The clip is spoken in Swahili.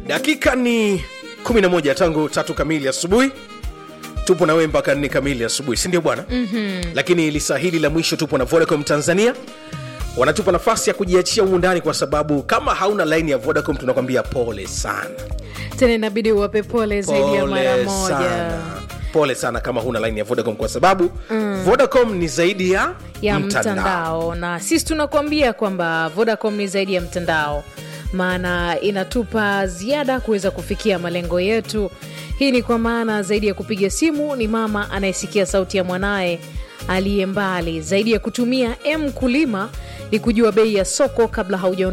dakika ni 11 tangu tatu kamili asubuhi tupo na wewe mpaka nne kamili asubuhi sindio bwana mm-hmm. lakini lisaa hili la mwisho tupo na vodacom tanzania wanatupa nafasi ya kujiachia humu ndani kwa sababu kama hauna laini ya vodacom tunakwambia pole sana tena inabidi uwape pole zaidi ya mara pole moja sana pole sana kama huna laini ya vodacom kwa sababu mm. vodacom ni zaidi ya, ya mtandao. na sisi tunakuambia kwamba vodacom ni zaidi ya mtandao maana inatupa ziada kuweza kufikia malengo yetu hii ni kwa maana zaidi ya kupiga simu ni mama anayesikia sauti ya mwanaye aliye mbali zaidi ya kutumia m kulima ni kujua bei ya soko kabla hauja